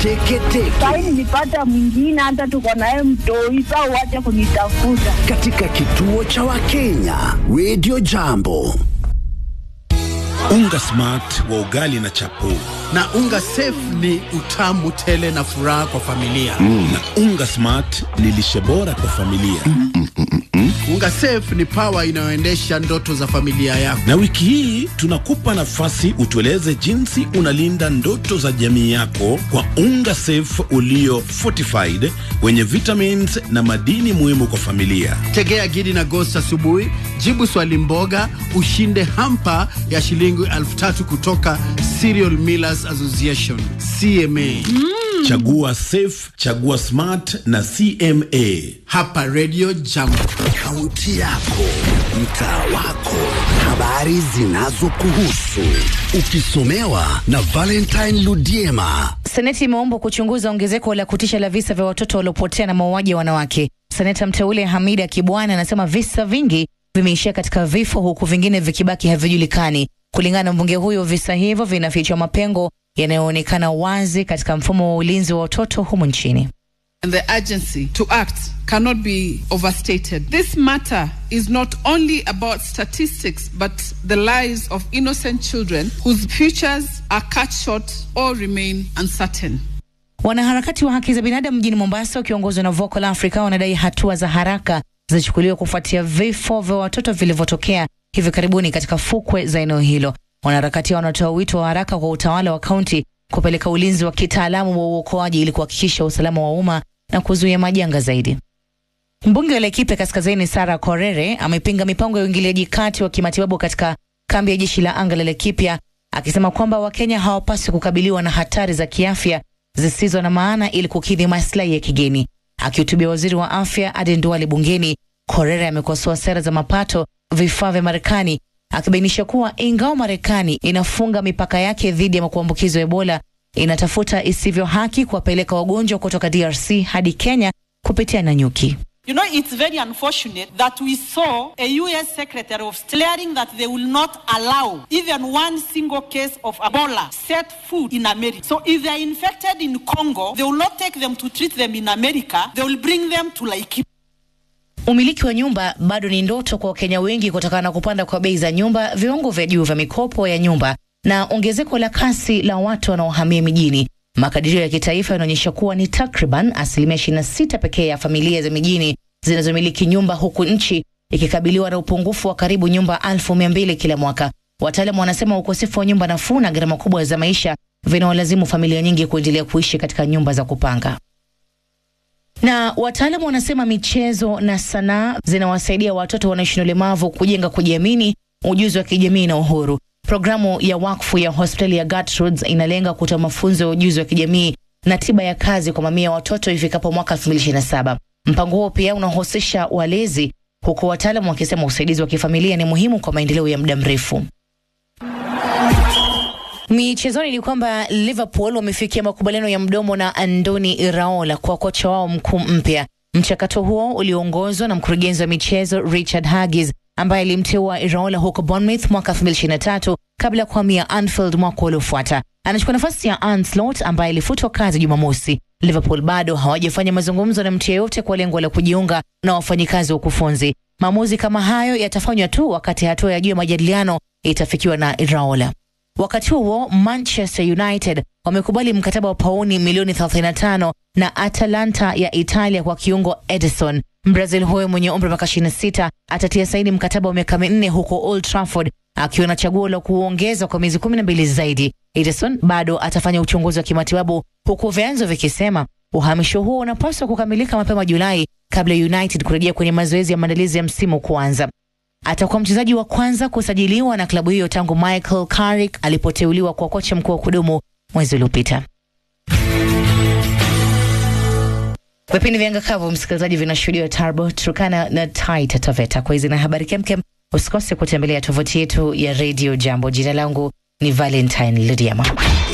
teketeke Sahi nilipata mwingine, hata tuko naye mtoi, saa uache kunitafuta. katika kituo cha Wakenya Radio Jambo. Unga smart wa ugali na chapo na unga safe ni utamu tele na furaha kwa familia na unga smart ni lishe bora kwa familia. unga safe ni pawa inayoendesha ndoto za familia yako Na wiki hii tunakupa nafasi utueleze jinsi unalinda ndoto za jamii yako kwa unga safe ulio fortified wenye vitamins na madini muhimu kwa familia. tegea gidi na ghost asubuhi jibu swali mboga ushinde hampa ya shilingi elfu tatu kutoka Cereal Millers Association CMA Chagua safe, chagua smart na CMA. hapa Radio Jambo Kaunti yako, mtaa wako, habari zinazokuhusu, ukisomewa na Valentine Ludiema. Seneti imeombwa kuchunguza ongezeko la kutisha la visa vya watoto waliopotea na mauaji ya wanawake. Seneta mteule Hamida Kibwana anasema visa vingi vimeishia katika vifo huku vingine vikibaki havijulikani. Kulingana na mbunge huyo, visa hivyo vinafichwa mapengo yanayoonekana wazi katika mfumo wa ulinzi wa watoto humu nchini. and the urgency to act cannot be overstated. This matter is not only about statistics, but the lives of innocent children whose futures are cut short or remain uncertain. Wanaharakati wa haki za binadamu mjini Mombasa wakiongozwa na Vocal Africa wanadai hatua za haraka zichukuliwe kufuatia vifo vya watoto vilivyotokea hivi karibuni katika fukwe za eneo hilo. Wanaharakati hao wanatoa wito wa haraka kwa utawala wa kaunti kupeleka ulinzi wa kitaalamu wa uokoaji ili kuhakikisha usalama wa umma na kuzuia majanga zaidi. Mbunge wa Laikipia Kaskazini Sara Korere amepinga mipango ya uingiliaji kati wa kimatibabu katika kambi ya jeshi la anga la Laikipia akisema kwamba Wakenya hawapaswi kukabiliwa na hatari za kiafya zisizo na maana ili kukidhi maslahi ya kigeni. Akihutubia waziri wa afya Aden Duale bungeni, Korere amekosoa sera za mapato vifaa vya Marekani akibainisha kuwa ingawa Marekani inafunga mipaka yake dhidi ya kuambukizwa Ebola, inatafuta isivyo haki kuwapeleka wagonjwa kutoka DRC hadi Kenya kupitia Nanyuki. You know, it's very unfortunate that we saw a U.S. Secretary of State declaring that they will not allow even one single case of Ebola set foot in America. So if they are infected in Congo, they will not take them to treat them in America. They will bring them to Laikipia. Umiliki wa nyumba bado ni ndoto kwa Wakenya wengi kutokana na kupanda kwa bei za nyumba, viwango vya juu vya mikopo ya nyumba na ongezeko la kasi la watu wanaohamia mijini. Makadirio ya kitaifa yanaonyesha kuwa ni takriban asilimia 26 pekee ya familia za mijini zinazomiliki nyumba, huku nchi ikikabiliwa na upungufu wa karibu nyumba elfu mia mbili kila mwaka. Wataalamu wanasema ukosefu wa nyumba nafuu na gharama kubwa za maisha vinawalazimu familia nyingi kuendelea kuishi katika nyumba za kupanga na wataalamu wanasema michezo na sanaa zinawasaidia watoto wanaoishi na ulemavu kujenga kujiamini, ujuzi wa kijamii na uhuru. Programu ya wakfu ya hospitali ya Gertrudes inalenga kutoa mafunzo ya ujuzi wa kijamii na tiba ya kazi kwa mamia ya watoto ifikapo mwaka 2027. Mpango huo pia unahusisha walezi, huku wataalamu wakisema usaidizi wa kifamilia ni muhimu kwa maendeleo ya muda mrefu. Michezoni ni kwamba Liverpool wamefikia makubaliano ya mdomo na Andoni Iraola kwa kocha wao mkuu mpya. Mchakato huo ulioongozwa na mkurugenzi wa michezo Richard Huggies ambaye alimteua Iraola huko Bournemouth mwaka 2023 kabla ya kuhamia Anfield mwaka uliofuata. Anachukua nafasi ya Arne Slot ambaye alifutwa kazi Jumamosi. Liverpool bado hawajafanya mazungumzo na mtu yeyote kwa lengo la kujiunga na wafanyikazi wa ukufunzi. Maamuzi kama hayo yatafanywa tu wakati hatua ya juu ya majadiliano itafikiwa na Iraola. Wakati huo Manchester United wamekubali mkataba wa pauni milioni 35 na Atalanta ya Italia kwa kiungo Edison. Mbrazil huyo mwenye umri wa miaka 26 atatia saini mkataba wa miaka minne huko Old Trafford akiwa na chaguo la kuongeza kwa miezi 12 zaidi. Edison bado atafanya uchunguzi wa kimatibabu huku vyanzo vikisema uhamisho huo unapaswa kukamilika mapema Julai kabla ya United kurejea kwenye mazoezi ya maandalizi ya msimu kuanza. Atakuwa mchezaji wa kwanza kusajiliwa na klabu hiyo tangu Michael Carrick alipoteuliwa kwa kocha mkuu wa kudumu mwezi uliopita. Vipindi vya Ngakavu, msikilizaji, vinashuhudiwa Tarbo, Turkana na Taita Taveta. Kwa hizi na habari kemkem, usikose kutembelea tovuti yetu ya Radio Jambo. Jina langu ni Valentine Lidiama.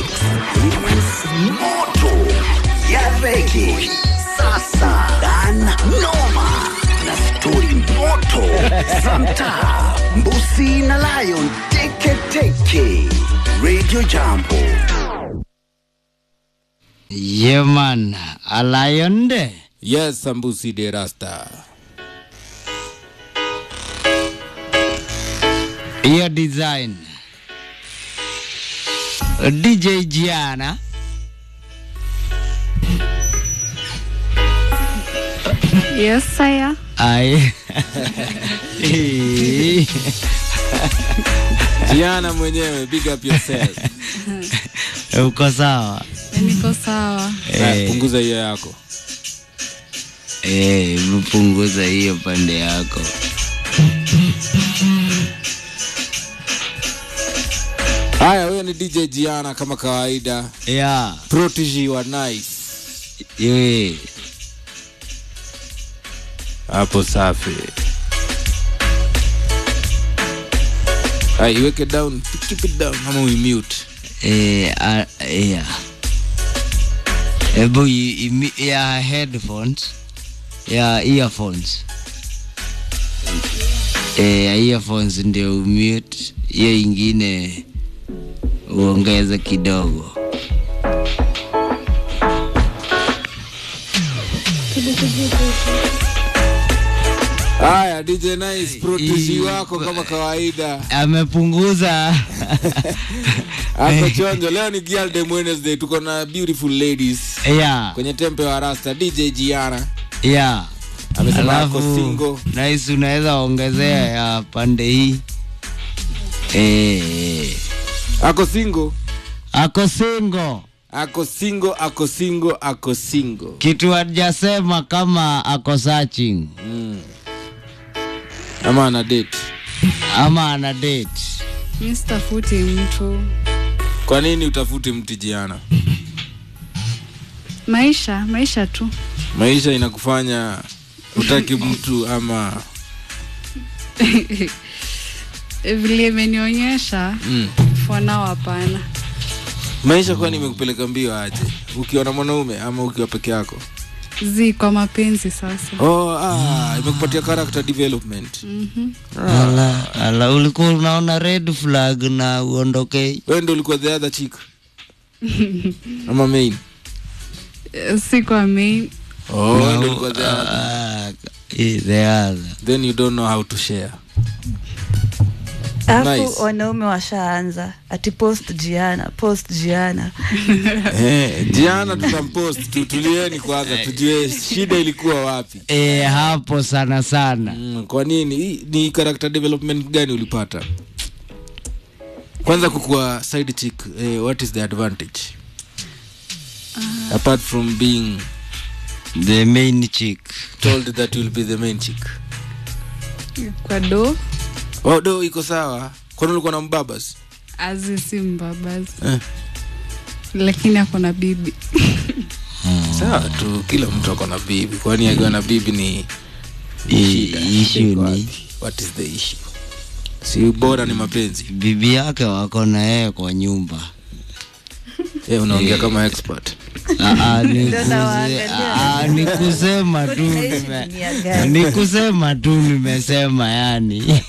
Moto ya rege sasa dan noma na stori moto za mtaa Mbusi na Lion Teke Teke Radio Jambo Yeah, man. A lion de. Yes, Sambusi de Rasta. Your design. DJ Gianna. Yes, sire. I. Gianna mwenyewe, big up yourself. Uko sawa? Niko sawa. Haya, punguza hiyo yako. Eh, mpunguza hiyo pande yako. Haya, huyo ni DJ Gianna kama kawaida. Yeah. Protege wa nice. Yeah. Hapo safi. Haya, iweke down, keep it down ama we mute. Eh, uh, yeah. Ebu i- imi- ya headphones ya earphones eh, ya earphones ndio umute, hiyo ingine uongeze kidogo. Haya, DJ Nice, protege wako kama kawaida. Amepunguza Hapo chonjo, leo ni Girl Day Wednesday, tuko na beautiful ladies yeah, kwenye tempe wa Rasta. DJ Gianna yeah. amesema Alafu ako single. nice, unaweza ongezea ya pande hii eh, Ako single, ako single ako single, ako single, ako single. kitu hajasema kama ako searching Ama ana date. ama ana date. Mi sitafuti mtu. Kwa nini utafuti mti Gianna? Maisha, maisha tu. Maisha inakufanya utaki mtu ama Vile imenionyesha mm. for now hapana. Maisha kwani imekupeleka mbio aje? Ukiwa na mwanaume ama ukiwa peke yako? Zi kwa mapenzi sasa. Oh, ah, imekupatia character development. Mhm. Ala, ala, ulikuwa unaona red flag na uondoke. Wewe ndio ulikuwa the other chick ama main? Eh, Si kwa main. Oh, wewe No, ndio ulikuwa the other. ah, eh, the other. Then you don't know how to share. alafu Nice. wanaume washaanza ati post jiana post jiana Eh, Gianna tutampost, tutulieni kwanza tujue shida ilikuwa wapi. Eh, hapo sana sana. Mm, kwa nini? Hii Ni character development gani ulipata? Kwanza kukuwa side chick, eh, what is the advantage? Apart from being The main chick. told that you'll be the main chick. Kwa do Oh, do iko sawa. Kwani ulikuwa na mbabas? azi si mbabazi. Eh. Lakini ako na bibi. Sawa tu, kila mtu ako na bibi. Kwani akiwa na bibi ni ni I- shida. issue Shida iko ni- wapi? What is the issue? Si bora ni mapenzi. Bibi yake wako na yeye kwa nyumba. Eh, unaongea kama expert. Ah, ah, ni Ndio kuse- nawaangalia. ah, ni kusema tu Tunaishi nime- dunia gani? ni kusema tu nimesema yani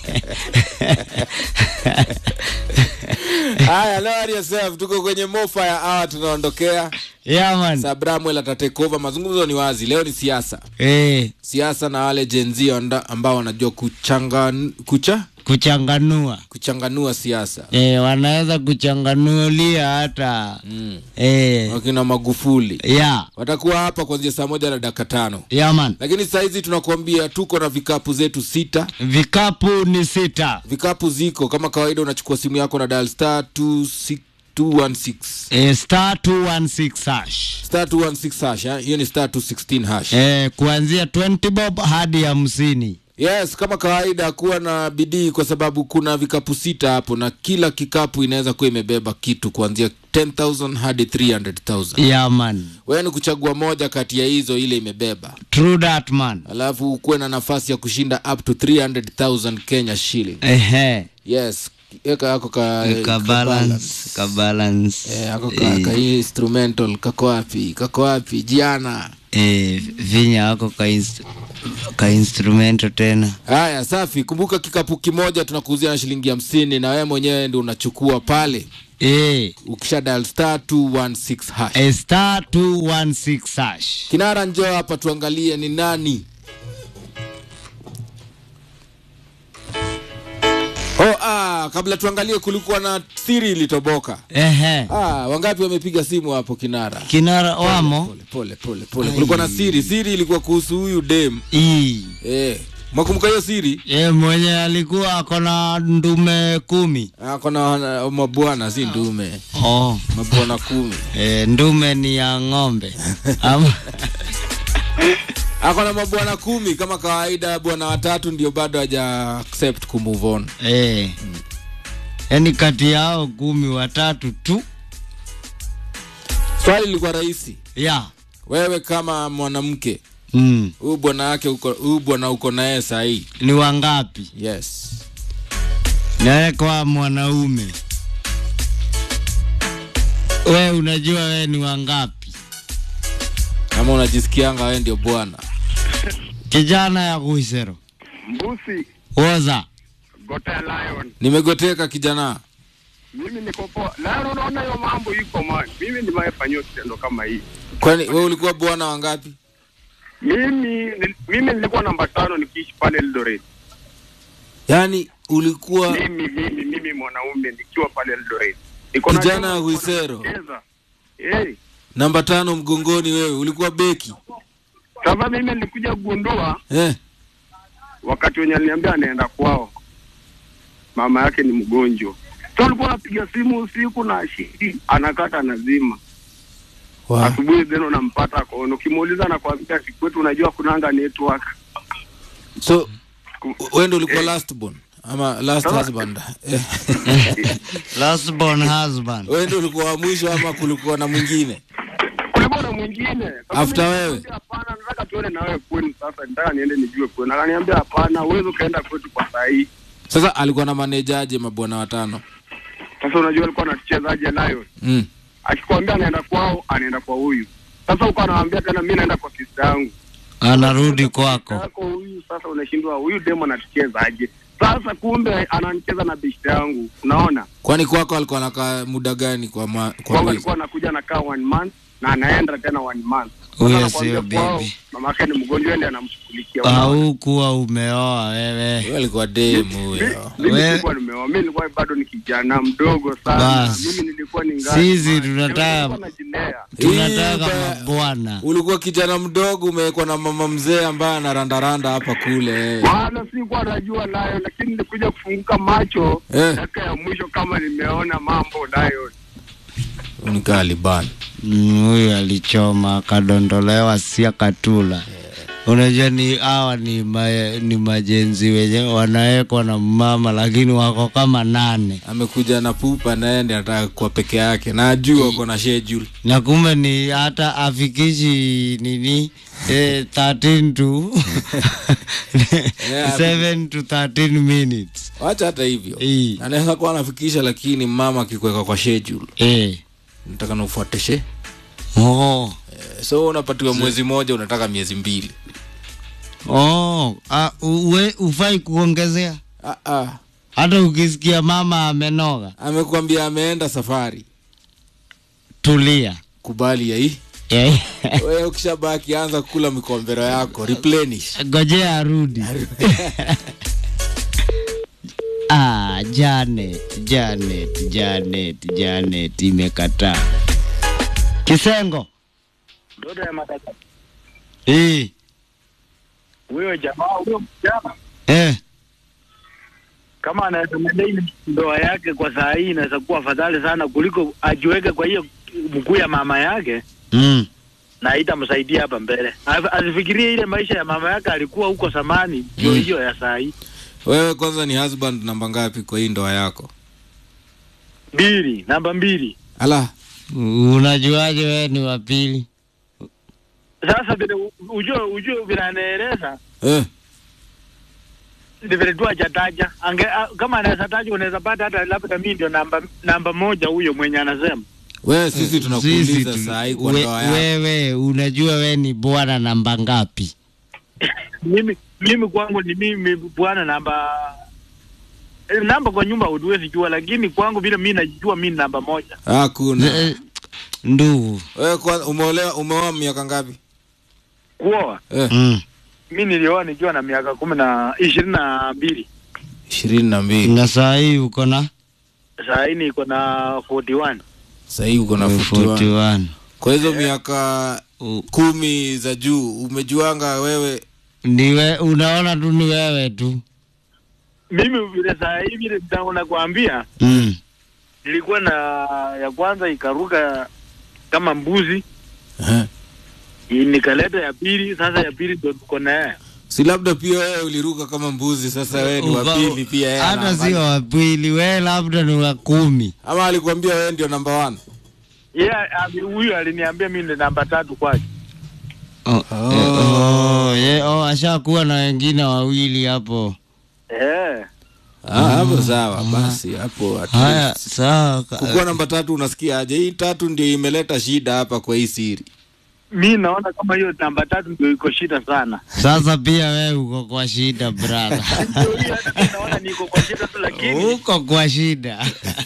Haya, leo hali yourself tuko kwenye mofa ya hour tunaondokea. yeah, man. Sabramwel atatake over. Mazungumzo ni wazi. Leo ni siasa. Eh, Siasa na wale Gen Z anda- ambao wanajua kuchanga kucha kuchanganua kuchanganua siasa. eh, wanaweza kuchanganulia hata Mm. eh, Wakina Magufuli yeah, watakuwa hapa kuanzia saa moja na dakika tano. yeah, man. Lakini saa hizi tunakuambia tuko na vikapu zetu sita. Vikapu ni sita Vikapu ziko kama kawaida, unachukua simu yako na dial star 26 216 eh, star 216 hash star 216 hash. eh? Hiyo ni star 216 hash. eh, kuanzia 20 bob hadi hamsini. Yes, kama kawaida kuwa na bidii kwa sababu kuna vikapu sita hapo na kila kikapu inaweza kuwa imebeba kitu kuanzia 10,000 hadi 300,000. Yeah, man. Wewe ni kuchagua moja kati ya hizo ile imebeba. True that man. Alafu ukuwe na nafasi ya kushinda up to 300,000 Kenya shilling. Ehe. Yes, eka yako ka, Ka balance, ka balance. Eh, ako ka, ka instrumental kako wapi? Kako wapi? Jiana. Eh, vinya wako ka inst ka instrumento tena haya safi kumbuka kikapu kimoja tunakuuzia na shilingi hamsini na wewe mwenyewe ndio unachukua pale e, ukisha dial star 216 hash a star 216 hash kinara njoo hapa tuangalie ni nani oh, ah, kabla tuangalie kulikuwa na siri ilitoboka ehe ah, wangapi wamepiga simu hapo kinara kinara wamo pole pole pole pole kulikuwa na siri siri ilikuwa kuhusu huyu dem ii eh, mwakumbuka hiyo siri ye mwenye alikuwa akona ndume kumi ako na wana- mabwana si ndume oh. mabwana kumi e, ndume ni ya ng'ombe Ama, ako na mabwana kumi kama kawaida bwana watatu ndio bado haja accept kumove on e. yani kati yao kumi watatu tu swali lilikuwa rahisi ya wewe kama mwanamke mm. huyu bwana yake uko huyu bwana uko naye sahii ni wangapi yes naye kwa mwanaume we unajua we ni wangapi kama unajisikianga wewe ndio bwana kijana ya kuisero Mbusi, woza Gotea Lion. nimegoteka kijana Mimi niko poa. Lion, unaona hiyo mambo iko man. Mimi nimefanyiwa kitendo kama hii. kwani wewe ulikuwa bwana wangapi Mimi nil- mimi nilikuwa namba tano nikiishi pale Eldoret. yaani ulikuwa Mimi mimi mimi mwanaume nikiwa pale Eldoret. Niko na Kijana demo wa nilikuwa Huisero. nacheza. Eh, namba tano mgongoni wewe ulikuwa beki sasa mimi nilikuja kugundua eh. wakati wenye aliniambia anaenda kwao. Mama yake ni mgonjwa. Sasa alikuwa anapiga simu usiku na shidi anakata nazima. wow. asubuhi then unampata kono ukimuuliza nakwambia sikwetu unajua kunanga network so wewe ndio ulikuwa last born ama last Sasa- husband Eh. last born husband wewe ndio ulikuwa wa mwisho ama kulikuwa na mwingine kulikuwa na mwingine Sasa After mimi wewe? nikamwambia, hapana nataka tuende na wewe kwenu sasa nataka niende nijue kwenu akaniambia hapana uwezi ukaenda kwetu kwa saa hii sasa alikuwa na manejaje mabwana watano sasa unajua alikuwa anatuchezaje lion mm. akikwambia anaenda kwao anaenda kwa huyu sasa uko anawambia tena mi naenda kwa sista yangu anarudi kwako yako huyu sasa unashindwa huyu demo anatuchezaje sasa kumbe ananicheza na beshte yangu unaona kwani kwako alikuwa anakaa muda gani kwa, ma, kwa kwangu mwezi alikuwa anakuja anakaa one month na anaenda tena one month Huyo Sasa sio nakwambia kwao, bibi. mama yake ni mgonjwa ndiye anamshughulikia unaona? haukuwa umeoa wewe Wewe alikuwa demu huyo mimi We- nilikuwa nimeoa mimi nilikuwa bado ni kijana mdogo sana Bas. mimi nilikuwa ni ngani sisi man. tunataka Nilikuwa najilea tunataka Hii ba- mabwana ulikuwa kijana mdogo umewekwa na mama mzee ambaye anarandaranda hapa kule wewe. wala sikuwa najua nayo lakini nilikuja kufunguka macho Eh. dakika ya mwisho kama nimeona mambo nayo ni Taliban Mm, huyu alichoma akadondolewa sia katula unajua ni hawa ni, ma, ni majenzi wenye wanawekwa na mama lakini wako kama nane amekuja na pupa naye ndiye anataka kuwa peke yake na ajua uko na schedule na kumbe ni hata afikishi nini eh, 13 to 7 to 13 minutes wacha hata hivyo Eh. anaweza kuwa anafikisha lakini mama akikuweka kwa schedule eh. nataka na ufuate she oh. Eh, so unapatiwa mwezi moja unataka miezi mbili Oh. Ah, uwe, ufai kuongezea ah, ah. hata ukisikia mama amenoga amekwambia ameenda safari tulia kubali ya hii Eh. wewe ukishabaki anza kula mikombero yako replenish ngojea arudi ah, Janet, Janet, Janet, Janet imekataa. Kisengo ndoto ya matata eh, huyo jamaa huyo mjana eh, kama anaweza maintain ndoa yake kwa saa hii inaweza kuwa afadhali sana kuliko ajiweke kwa hiyo mguu ya mama yake mm. na itamsaidia hapa mbele. Asi- Asifikirie ile maisha ya mama yake alikuwa huko zamani, ndio Mm. hiyo ya saa hii. wewe kwanza ni husband namba ngapi kwa hii ndoa yako Mbili, namba mbili. ala Unajuaje wewe ni wa pili? Sasa vile u- ujue ujue vile anaeleza eh. ni vile tu hajataja. Ange a- kama anaweza taja unaweza pata hata labda mimi ndio namba namba moja huyo mwenye anasema. wewe sisi Sisi tunakuuliza tu- saa hii kwa we- ndoa yako Wewe unajua wewe ni bwana namba ngapi? mimi mimi kwangu ni mimi bwana namba eh, namba kwa nyumba huwezi jua, lakini kwangu vile mimi najijua mimi namba moja. Hakuna. Ndugu. Wewe kwa umeolewa umeoa miaka ngapi? Kuoa Eh. Mm. mimi nilioa nikiwa na miaka kumi na ishirini na mbili. ishirini na mbili. Na saa hii uko na Saa hii niko na 41. Sasa hii uko na 41. 41. Kwa hizo miaka kumi za juu umejuanga wewe Niwe unaona tu ni wewe tu. Mimi vile saa hii vile ndio nakwambia Mm. nilikuwa na ya kwanza ikaruka kama mbuzi I- nikaleta ya pili, sasa ya pili ndo tuko naye. si labda pia wewe uliruka kama mbuzi, sasa wewe ni wa Uka- pili pia yeye Hata ana- sio wa pili, wewe labda ni wa kumi. ama alikwambia wewe ndio namba one? Yeah, ami- huyu aliniambia mimi ndo namba tatu kwake. Oh, eh, oh, ye, oh, ashakuwa na wengine wawili hapo. Eh. Ah, hapo sawa basi hapo at Haya, least. sawa. Kukuwa namba tatu unasikia aje? Hii tatu ndio imeleta shida hapa kwa hii siri. Mi naona kama hiyo namba tatu ndio iko shida sana. Sasa pia wewe uko kwa shida brother. naona niko kwa shida tu, lakini uko kwa shida.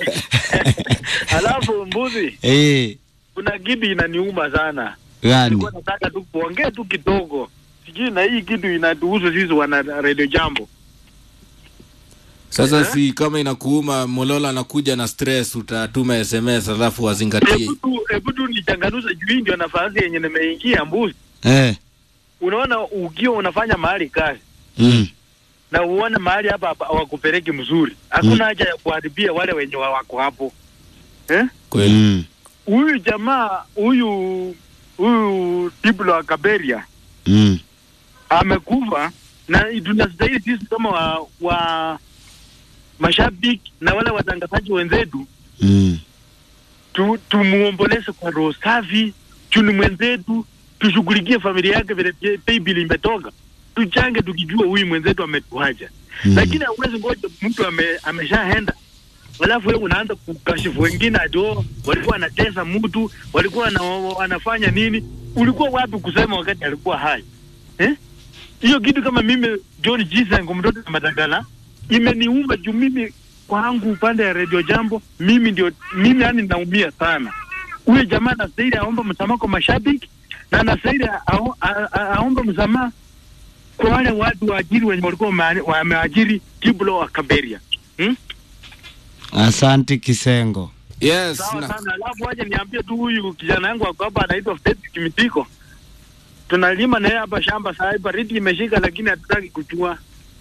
alafu mbuzi, Eh, kuna kitu inaniuma sana. gani? Nilikuwa nataka tu kuongea tu kidogo, sijui na hii kitu inatuhusu sisi wana Radio Jambo. Sasa si kama inakuuma, Molola anakuja na stress, utatuma SMS alafu wazingatie. Hebu tu hebu tu nichanganuze juu hii ndio nafasi yenye nimeingia mbuzi. Eh. Unaona, ukiwa unafanya mahali kazi Mm. na uone mahali hapa hapa hawakupeleki mzuri, hakuna haja ya kuharibia wale wenye wa- wako hapo eh? Mm. Huyu jamaa huyu huyu Diblo wa Kaberia Mm. amekufa, na tunastahili sisi kama wa, wa mashabiki na wale watangazaji wenzetu Mm. tu, tumuomboleze kwa roho safi, chuni mwenzetu, tushughulikie familia yake vile pay- paybill imetoka, tuchange tukijua huyu mwenzetu ametuacha Mm. lakini hauwezi ngoja mtu ame, ameshaenda alafu wewe unaanza kukashifu wengine ati oh, walikuwa wanatesa mtu, walikuwa wana, wanafanya nini? Ulikuwa wapi kusema wakati alikuwa hai eh? Hiyo kitu kama mimi John Jisango mtoto wa Madagala imeniuma juu mimi kwangu upande ya Radio Jambo mimi ndio mimi yani naumia sana. Huyo jamaa anastahili aombe msamaha kwa mashabiki na anastahili ao- a- a- aombe msamaha kwa wale watu waajiri wenye walikuwa wame- wameajiri Kiblo wa Kaberia hmm? Asante Kisengo. Yes, Sawa na, sana. Alafu waje niambie tu huyu kijana yangu ako hapa anaitwa Fred Kimitiko, tunalima naye hapa shamba saa hii, baridi imeshika, lakini hatutaki kuchua.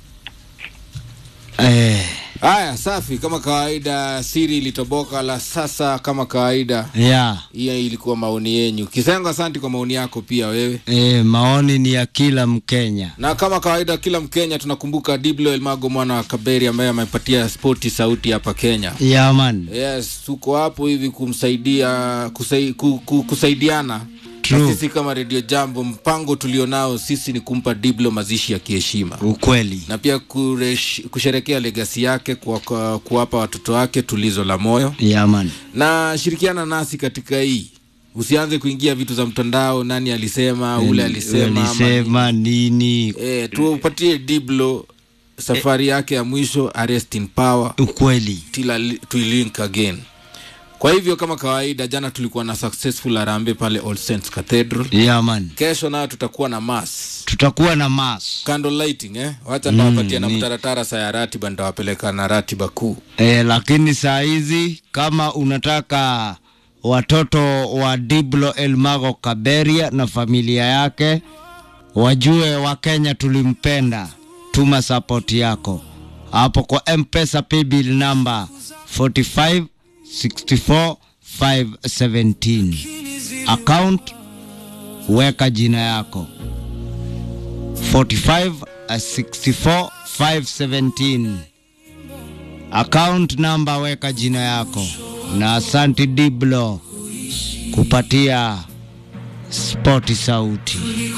Eh. haya safi, kama kawaida, siri ilitoboka la sasa, kama kawaida. Yeah. Hiyo ilikuwa maoni yenyu. Kisengo, asante kwa maoni yako pia wewe. Eh, maoni ni ya kila Mkenya. Na kama kawaida, kila Mkenya tunakumbuka Diblo Elmago mwana wa Kaberi ambaye amepatia spoti sauti hapa Kenya. Yeah, man. Yes, tuko hapo hivi kumsaidia kusai, ku, ku, kusaidiana True. na sisi kama Radio Jambo, mpango tulionao sisi ni kumpa Diblo mazishi ya kiheshima Ukweli. na pia kuresh, kusherekea legasi yake kwa, kwa kuwapa watoto wake tulizo la moyo Yeah, man. na shirikiana nasi katika hii usianze kuingia vitu za mtandao nani alisema ule alisema ama Alisema nini? e, tuupatie diblo safari yake ya mwisho arrest in power Ukweli. till I- to link again kwa hivyo kama kawaida jana tulikuwa na successful arambe pale All Saints Cathedral Yeah, man. kesho nayo tutakuwa na mass Tutakuwa na mass. candle lighting eh wacha Mm, ndawapatia na ni- mtaratara saa ya ratiba ndawapeleka na ratiba kuu Eh, lakini saa hizi kama unataka watoto wa Diblo Elmago Kaberia na familia yake wajue Wakenya tulimpenda, tuma support yako hapo kwa M-Pesa paybill number 45 64 517 account, weka jina yako 45 64 517 account number weka jina yako na asanti Diblo kupatia spoti sauti.